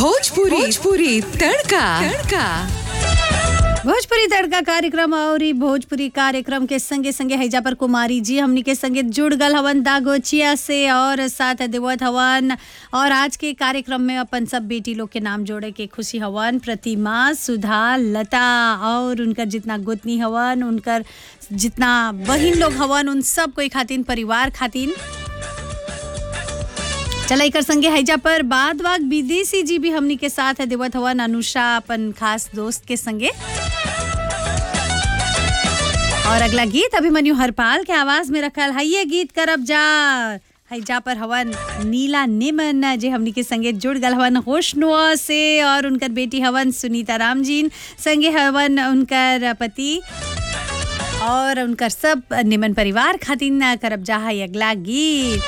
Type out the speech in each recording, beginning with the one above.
भोजपुरी भोजपुरी तड़का तड़का भोजपुरी तड़का कार्यक्रम और ई भोजपुरी कार्यक्रम के संगे संगे हैजा पर कुमारी जी हमनी के संगे जुड़ गल हवन दागोचिया से और साथ देवत हवन और आज के कार्यक्रम में अपन सब बेटी लोग के नाम जोड़े के खुशी हवन प्रतिमा सुधा लता और उनकर जितना गोतनी हवन उनकर जितना बहिन लोग हवन उन सब कोई खातिन परिवार खातिन चला एकर संगे हैजा पर बाद वाग विदेशी जी भी हमनी के साथ है देवत हवन अनुषा अपन खास दोस्त के संगे और अगला गीत अभिमन्यु हरपाल के आवाज में रखल है ये गीत करब जा हैजा पर हवन नीला निमन जे हमनी के संगे जुड़ गल हवन होशनुआ से और उनकर बेटी हवन सुनीता राम जीन संगे हवन उनकर पति और उनकर सब निमन परिवार खातिन करब जा है अगला गीत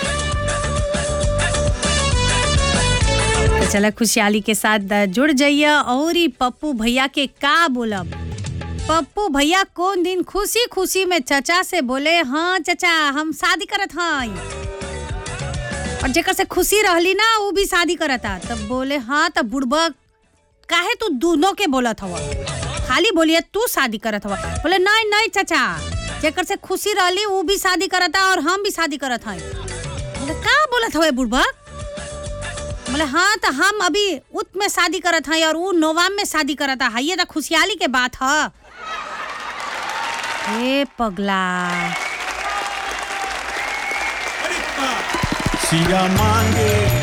तो चला खुशहाली के साथ जुड़ जाइए और ई पप्पू भैया के का बोलब पप्पू भैया कौन दिन खुशी खुशी में चचा से बोले हाँ चचा हम शादी करत हई और जेकर से खुशी रहली ना वो भी शादी करता तब बोले हाँ तब बुढ़बा काहे तू दोनों के बोलत हवा खाली बोलिए तू शादी करत हवा बोले नहीं नहीं चचा जेकर से खुशी रहली वो भी शादी करता और हम भी शादी करत हई बोले का बोलत हवे बुढ़बा बोले हाँ तो हम अभी उत में शादी करत हई और ऊ नोवाम में शादी करत है ये तो खुशहाली के बात है ए पगला सिया मांगे